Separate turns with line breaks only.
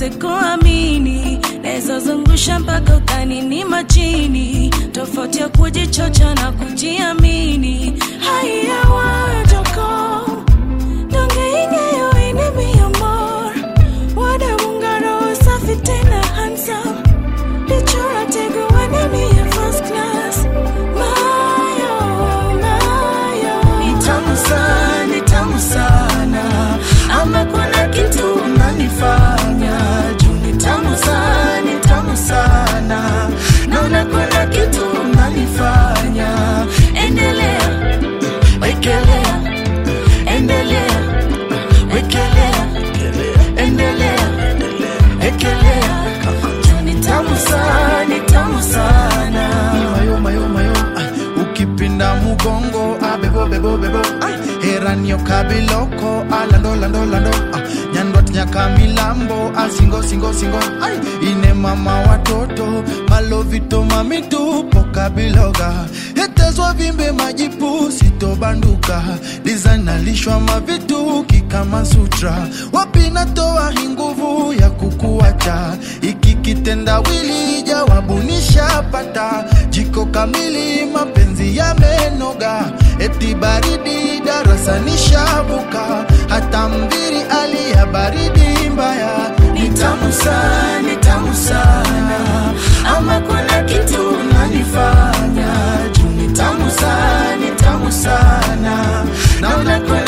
ukose kuamini, naweza zungusha mpaka udhani ni majini, tofauti ya kujichocha na kujiamini. Haya wajoko dongeing'eyo ine miyo mor, wadamungaro safi tena handsome, dichora tego wane miyo first class. Mayo, mayo.
Ni tamu sana, ni tamu sana, ama kuna kitu unanifanya juu. Ni tamu sana, ni tamu sana, naona kuna kitu unanifanya. Endelea, wekelea, endelea, wekelea, endelea, wekelea, juu ni tamu sana, ni tamu sana.
mayo mayo mayo ay, ukipinda mugongo abebo bebo bebo ay, heranio kabiloko alando lando lando ah, nyandwat nyaka milambo asingo singo singo ay, ine mama watoto malovito mamitupo kabiloga hetezwa vimbe majipu sitobanduka dizanalishwa mavituki kama sutra wapinatoa hii nguvu ya kukuacha iki kitendawili jawabu nishapata jiko kamili mapenzi yamenoga eti baridi darasa nishabuka hata mviri alia baridi mbaya
ni tamu sana, ni tamu sana, ama kuna kitu unanifanya juu. Ni tamu sana, ni tamu sana, naona kuna